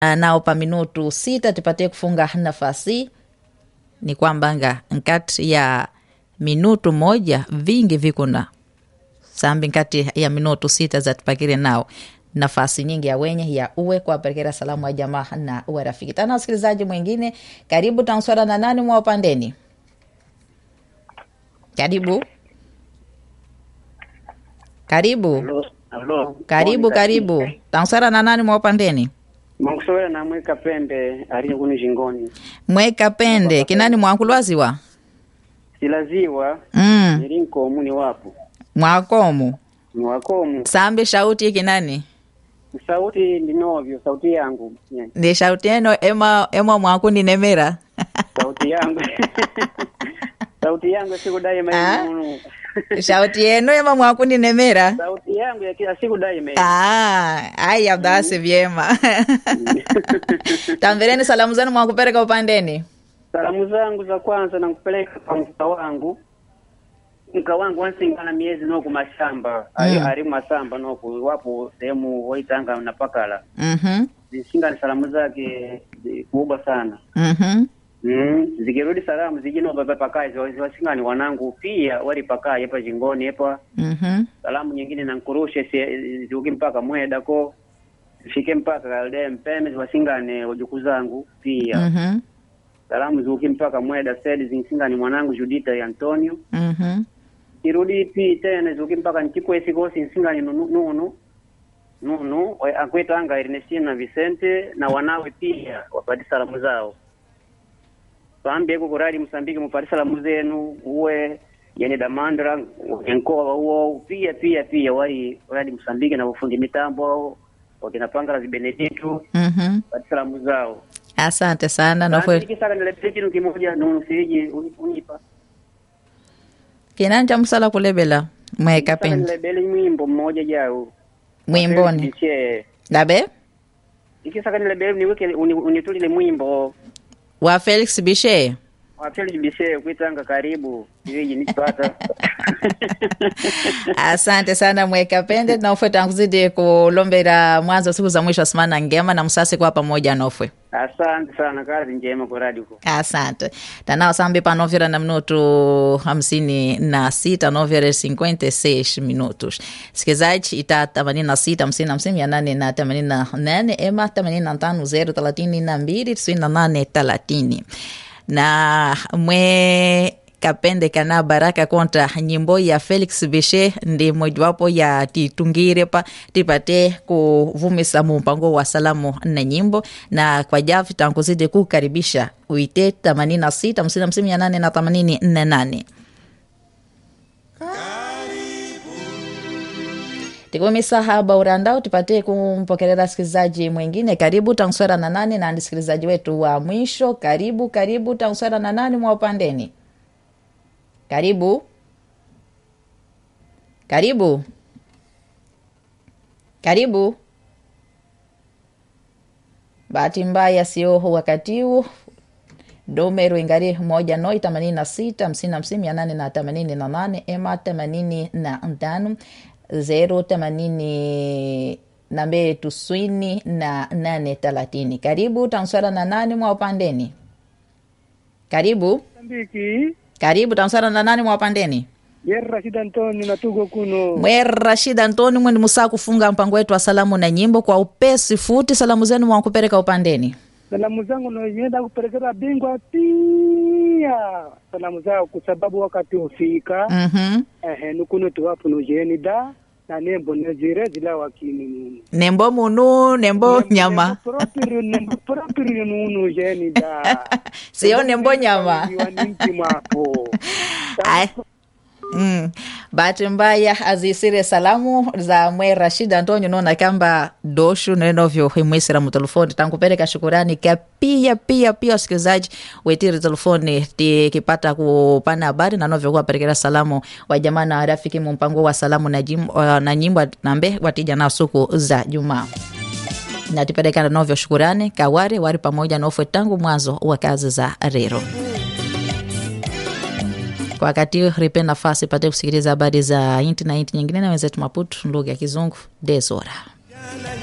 nao pa minutu sita tipatie kufunga nafasi ni kwamba nga nkati ya minutu moja vingi vikuna sambi nkati ya minutu sita zatipakire nao nafasi nyingi ya wenye ya uwe kuwapelekera salamu ya jamaa na uwe rafiki tana wasikilizaji mwingine karibu tanswara na nani mwa upandeni karibu karibu Halo, halo. karibu Monica karibu Kika. tanswara na nani mwa upandeni Mwakusowera na mweka pende aliye kuni jingoni. mweka pende kinani mwakulwaziwa Silaziwa mm. nilinko muni wapo. mwakomu Ni wakomu. sambi shauti kinani Sauti ndinovyo, sauti yangu. Yeah. ndi shauti eno ema ema mwakundi nemera Sauti yangu. sauti yangu sikudai Ah? maimunu. shauti yenu ema mwakundi nemera sauti yangu ya kila siku dai mai. Ah, aya basi vyema tamvereni salamu zenu mwakupereka upandeni Salamu zangu za kwanza nakupeleka kwa mka wangu. Mka wangu wansingana miezi noku mashamba. Ali, Mm. ali masamba noku wapo sehemu waitanga na pakala. Mhm, Zisinga ni salamu zake zi- kubwa sana. mhm. Mm, zikirudi salamu zijino baba pakai wasingani wanangu pia wali pakai hapa jingoni hapa Mhm. salamu nyingine nankurushe si- ziuki mpaka mweda ko zifike mpaka kalde mpeme wasingane wajuku zangu pia Mhm. salamu ziuki mpaka mweda sedi zinsingani mwanangu Judita ya Antonio Mhm. kirudi pi tena ziuki mpaka nchikwesi kosi nsingani nunu nunu nunu wa- akwetanga Ernestina na Vicente na wanawe pia wapati salamu zao pambeko kurali Msambiki mupati salamu zenu uwe yani damandra enkoa huo pia pia pia wali wali Msambiki na ufundi mitambo wakina Pangala Benedicto Mhm. pati salamu zao asante sana nofwe kisaka nilepete kitu kimoja nunu siji unipa kinani cha musala kulebela mweka Saka pende nilebele mwimbo mmoja jao mwimboni Biche. labe ikisaka nilebele niweke uni- unitulile mwimbo wa felix bishe wapeli bishe kuitanga karibu iwiji nipata asante sana mweka pende nofwe tankuzidi kulombera mwanzo siku za mwisho asimana ngema na msasi kwa pamoja nofwe asante sana kazi njema kwa radio asante tanao sambi panovera na minuto hamsini na sita novera cinquenta e seis minutos sikizaji ita themanini na sita hamsini na hamsini mia nane na themanini na nane ema themanini na tano zero thelathini na mbili tisini na nane thelathini na mwe kapende kana baraka kontra nyimbo ya felix bishe ndi mojawapo ya titungire pa tipate kuvumisa mumpango wa salamu na nyimbo na kwa javi tankuzidi kukaribisha uite 86 55 mia nane na 88 tikumisa haba urandao tupate kumpokelera sikilizaji mwingine karibu tanswera na nani na msikilizaji wetu wa mwisho karibu karibu tanswera na nani mwa upandeni karibu karibu karibu bahati mbaya sio wakati huu domero ingari moja noi themanini na sita hamsini na hamsini mia nane na themanini na nane ema themanini na tano zero themanini na mbili tuswini na nane thelathini karibu tanswara na nane mwa upandeni karibu Mozambiki karibu tanswara na nane mwa upandeni yer Rashid Antoni natugo kuno mwe rashid antoni mwendi musaa kufunga mpango wetu wa salamu na nyimbo kwa upesi futi salamu zenu mwakupereka upandeni salamu zangu naenda kupelekera bingwa pia salamu zao kwa sababu wakati hufika Mhm. ehe nukuno tuwapo nujeni da na nembo nezire zila wakini nunu nembo munu nembo nyama proprio nembo proprio nunu jeni da sio nembo nyama wanimti mwapo Ai. Mm. bahati mbaya azisire salamu za mwe rashid antonio nona kamba doshu nenovyo imwisira mutelefoni tankupereka shukurani ka pia pia pia wasikilizaji wetiri telefoni tikipata kupana habari na novyo kuwaperekera salamu wa jamaa na rafiki mumpango wa salamu na, jim, uh, na nyimbo nambe watija nao siku za jumaa natipelekana novyo shukurani kawari wari pamoja nofwe tangu mwanzo wa kazi za rero kwa wakati huu ripe nafasi pate kusikiliza habari za inti na inti nyingine na wenzetu maputu lugha ya kizungu desora